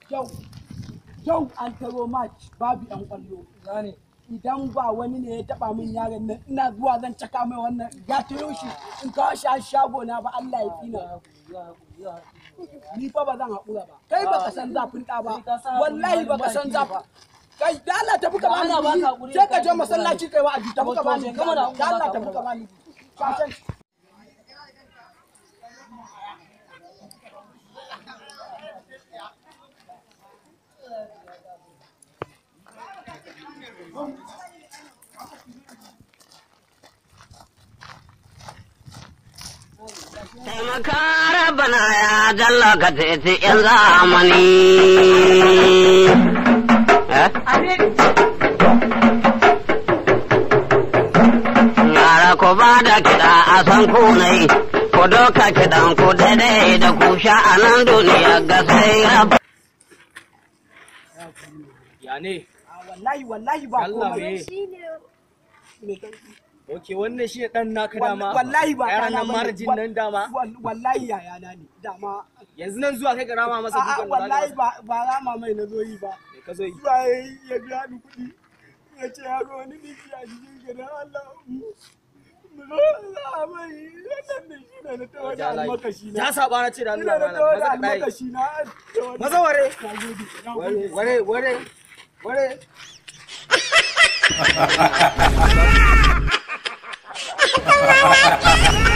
yau yau an taro match babu yan kwallo Gane. idan ba wani ne ya taba min yaron nan ina zuwa zan caka mai wannan ya tayo shi in kawo shi a shago na ba Allah ya tsina ni fa ba zan haƙura ba kai baka san zafin ɗa ba wallahi baka san zafin kai da Allah tafi ka bani Allah baka guri haƙuri sai ka da je kai. masallaci kai wa aji tafi ka bani Wato, kama da da Allah baka tafi ka bani shashan Taimaka rabana ya jalla ka teci ‘yan zamani. Yara ku ba da kiɗa a san kunai, ku doka kiɗan ku daidai da ku a nan duniya ga sai rab. Ya ne? Ah, wallahi wallahi ba Allah komai me? Me kai? Ok, wannan shi ne ɗan naka dama. wallahi ba Yaran ɗana nan bane. marjin Wal- nan dama. wal- wallahi yayana ne dama Yanzu nan zuwa kai ka rama masa a'a dukan da wallahi za ba ba rama mai na zo yi ba Me ka zo yi? zuwa ya yi ya biya ni kuɗi ya ce ya ga wani biki a cikin gidan Allah mu zo za a mai wannan da shi ne na tawo da almakashi na Ya saba na ce da shi ne Allah na malam. tawo da Maza ka ɗaya. almakashi na da wani- Maza ware. Na gode, na Ware, gode. ware, ware, ware. ha ha ha